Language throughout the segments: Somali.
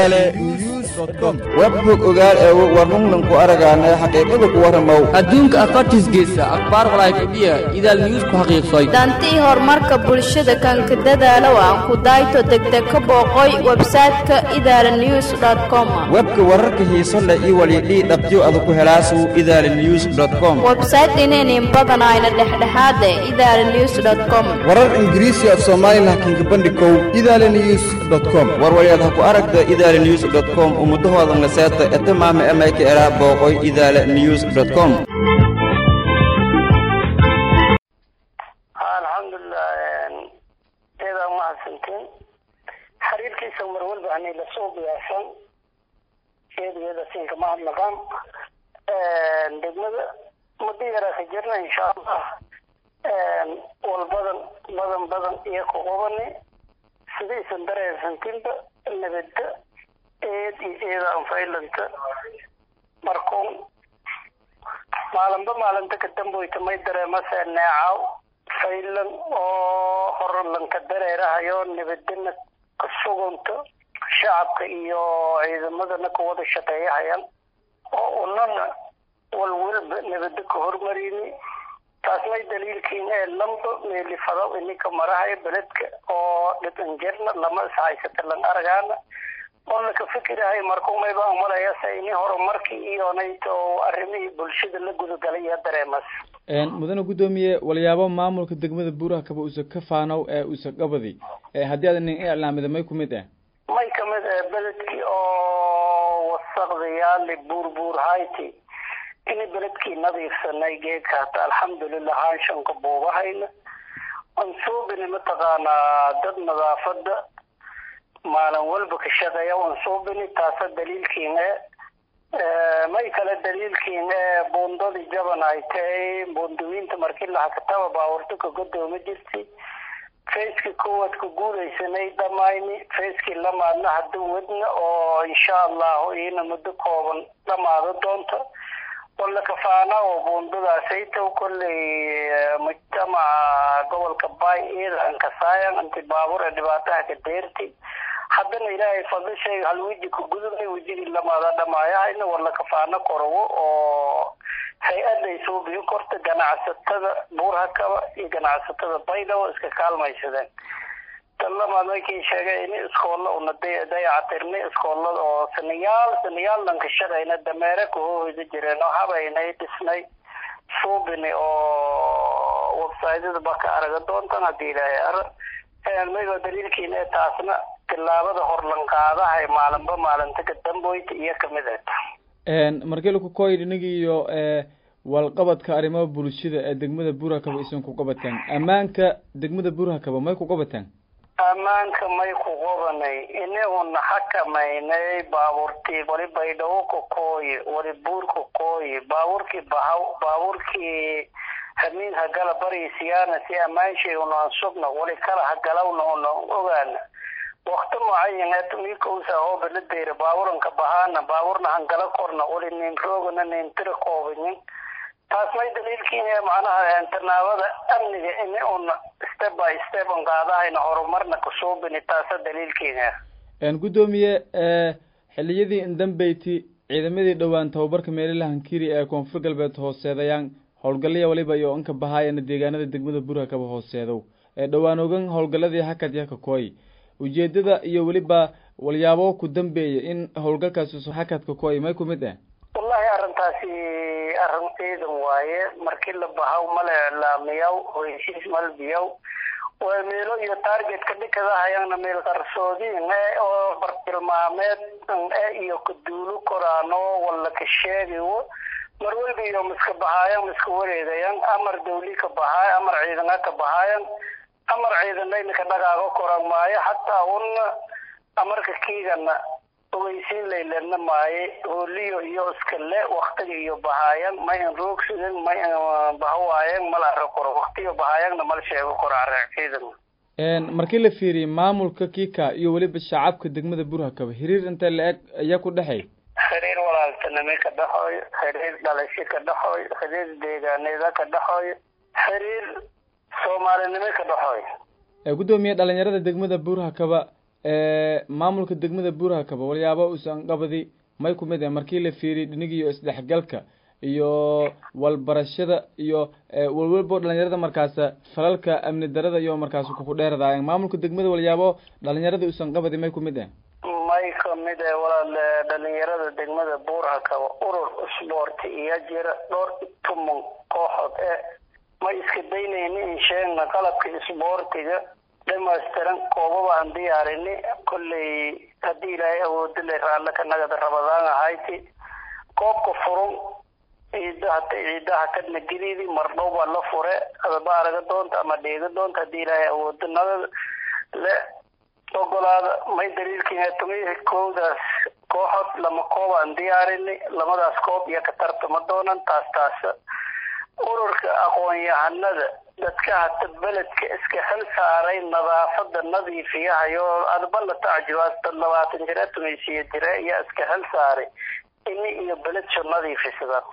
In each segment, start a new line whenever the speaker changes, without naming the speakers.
idaale news com
webhog ogaal eego warnungnan ku aragaanay xaqiiqada ku warramow
adduunka afartiisgeesa akhbaar walaayfadhiya idaal news ku xaqiiqsay
dantii horumarka bulshada kanka dadaalow aan ku dayto degdeg ka booqoy websayte-ka idaala news com
webka wararka xiiso leh iyo walidhii dhabtiyo ada ku helaasu idaale news com
websayte inaynin badanayna dhexdhexaade idaala news com
warar ingiriisi af soomaalilah kinka bandhikow idaale news com
warwalyaad ha ku aragta idaale news com ummudahoodan laseeta etamaama emayka eraa booqoy idaale news com
alxamdulilah eedaa mahadsantiin xiriirkiisa mar walba hanay lasoo biyaarsan eedageeda siinka mahadnaqaan degmada muddo yaraa ka jirna insha allah wal badan badan badan iyo ku qubani sidaysan dareensantinba nabadda eed iyo eeda anfaylanta markuun maalinba maalinta ka damboyta may dareemase neecaw faylan oo horalanka dareerahayo nabadana ka sugunta shacabka iyo ciidamadana ka wada shaqeeyahayaan oo unana walwalba nabada ka hormarini taas may daliilkiin ee lamba meelifado ininka marahayo beledka oo dhibanjirna lama ishaysata lan aragaana oo laka fikirahay markuumay baan malaya se ini horumarkii iyo nayto arrimihii bulshada la gudagalay iyo dareemas
mudane guddoomiye walyaabo maamulka degmada buuraha kaba usa ka faanow ee usa qabadi haddii aad nin iclaamida may ku mid ah
may kamid ah beledkii oo wasaqdayaali buurbuur hayti ini beledkii nadiifsanay geedka hata alxamdulilah haanshanka buubahayna ansuubini mataqaanaa dad nadaafada maalin walba ka shaqeeya ansuubini taasa daliilkiin e may kale daliilkiin ee buundadii jaban ay tahay buundawiinta markii lahakataba baawarto ka godooma jirtay facekii koowaad ku guulaysanay dhamayni facekii lamaadna hadda wadna oo insha allahu iina muddo kooban dhamaado doonta walla kafaana oo buundadaasayta kolley mujtamaca gobolka bay iyada ankasaayan anti baabuur ee dhibaataha ka deertay haddana ilaahay fadlishay hal weji ku gudubnay wejigii lamaada dhamaayahayna walla kafaano korowo oo hay-aday soo biyo korta ganacsatada buurhakaba iyo ganacsatada baydhabo iska kaalmaysadeen tan lamaad markii sheegay in iskoolla una dayacatirnay iskoolada oo sanayaal sanayaal dhanka shaqayna dameere kahoohida jireen oo habaynay dhisnay suubini oo websaytyada ba ka araga doontan haddii ilaahay ara maygoo daliilkiina ee taasna tilaabada horlanqaadahay maalinba maalinta ka damboyta iyo kamid eta
markii laku koy inagi iyo walqabadka arrimaha bulshada ee degmada buurakaba isan ku qabataan ammaanka degmada buurakaba may ku qabataan
ammaanka may ku qabanay inaguna xakamaynay baabuurtii wali baydhabo ka kooye wali buur ka kooye baabuurkii bahaw baabuurkii hamiin hagala barisiyaana si ammaanshay unaan sugna wali kala hagalawna unaan ogaana wakti mucayan mikowsa hooba la deyra baaburanka bahaana baaburna hangala korna wali nin roogana nin tira koobanin taas may daliilkiin macnaha tanaabada amniga ini una step by step on qaadahayna horumarna kasuubini taasa daliilkiina
guddoomiye xiliyadii indambeyti ciidamadii dhowaan tababarka meelaha hankiri ee koonfur galbeed hooseedayaan howlgallaya waliba iyo inka bahaayana deegaanada degmada burha kaba hooseedow ee dhowaan ogan howlgalladii hakad yaka kooy ujeedada iyo weliba walyaabo ku dambeeya in howlgalkaasi hakadka kooy may ku mid ah
wallahi arrintaasi arrin ciidan waaye markii la bahaw mala iclaamiyaw oo heshiis malbiyaw waa meelo iyo targetka dhikadahayana meel qarsoodiin e oo bartilmaameed e iyo kaduulo koraano walla ka sheegayo mar walba iyo miska bahaayan miska wareegayan amar dawli ka bahaay amar ciidana ka bahaayan amar ciidanayna ka dhagaago koran maayo hataa una amarka kiigana ogeysiin laylena maaye hooliyo iyo iskale waktiga iyo bahaayan ma in roogsidan ma in bahawaayan mala ara koro waktiga bahaayanna mala sheego koro ara ciidan
markii la fiiriyey maamulka kika iyo weliba shacabka degmada burhakaba xiriir intee la-eg ayaa ku dhexay
xiriir walaaltinimo ka dhexooyo xiriir dhalasho ka dhexooyo xiriir deegaaneeda ka dhexooyo xiriir soomaalinimo ka dhexooyo
guddoomiye dhalinyarada degmada buurhakaba maamulka degmada buuraha kaba walyaabo usan qabadi may kumid ah markii la fiiriy dhinigiyo isdhexgalka iyo walbarashada iyo walwalbo dhalinyarada markaas falalka amni darada iyo markaas kuku dheeradaayeen maamulka degmada walyaabo dhalinyarada usan qabadi may kumid ah
may kamid ah walaal dhalinyarada degmada buuraha kaba urur isboorti iyo jira dhowr tuman kooxood ee ma iska daynayni in sheegna qalabka isboortiga dhamaystiran koobaba aan diyaarini kolley haddii ilaahay awoodo le raalle ka nagada rabadaan ahayti koobka furun ciida hata ciidaha kadna gediidi mardhow baa la fure adaba araga doonta ama dheega doonta haddii ilaahay awoodo nagada le ogolaada may daliilkiina tumi koodaas kooxood lama koob aan diyaarini lamadaas koob iyo ka tartama doonan taas taas ururka aqoon-yahanada dadka hata beledka iska xil saaray nadaafada nadiifiyahayo adba la tacjibaas dad labaatan jira tumaysiya jira ayaa iska xil saaray ini iyo beledsho nadiifisadaan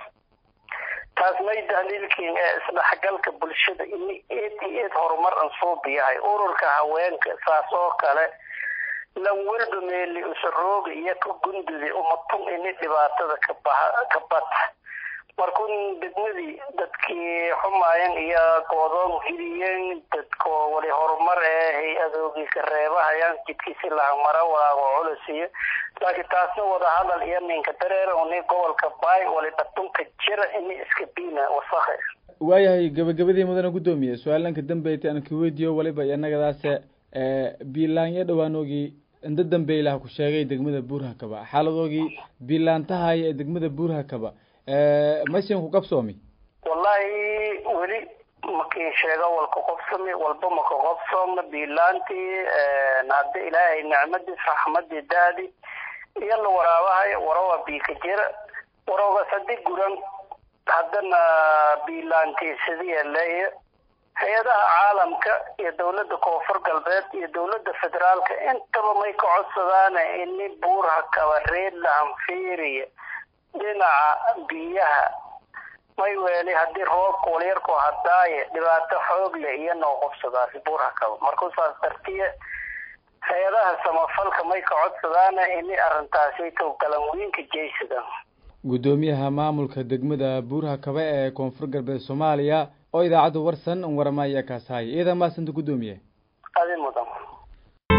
taas may daliilkiin ee isdhexgalka bulshada ini eed iyo eed horumar an suubiyahay ururka haweenka saas oo kale lan walba meeli usarooga iyo ka gundudi umatun ini dhibaatada kabaha ka bata markun degmadii dadkii xumaayan iyo goodoon hiriyeen dadko wali horumar ee hay-adoogii ka reebahayaan jidkiisi lahamara walaago culisiyo laakiin taasna wadahadal iyo ninka dareer uni gobolka baay wali dhatunka jira ini iska biina wasakhe
waayahay gabagabadii mudane guddoomiye su-aalanka dambeyti aan kuweydiiyo waliba inagadaase biilaanyo dhawaanoogii inda dambeylaha ku sheegay degmada buurha kaba xaaladoogii biilaantahaya ee degmada buurha kaba masin ku qabsoomi
wallahi weli makin sheega walka qobsami walba maka qobsooma biilaantii hadda ilaahay nicmadiis raxmadii daadi iyo la waraabahayo warawa biika jira waroogaas hadii guran haddana biilaantii sidiya leeya hay-adaha caalamka iyo dawladda koonfur galbeed iyo dawladda federaalka intaba may ka codsadaana ini buurha kaba reed lahanfiiriya dhinaca biyaha may weeli haddii roobka walyarku hadaaye dhibaato xoog leh iyo noo qubsadaasi buurha kaba markuu saas dartiya hay-adaha samafalka may ka codsadaana ini arrintaasi tow galanweynka jeysadan
guddoomiyaha maamulka degmada buurha kaba ee koonfur galbeed soomaaliya oo idaacadda warsan waramaya kaashaaya iidan maasanta guddoomiye
adi mudan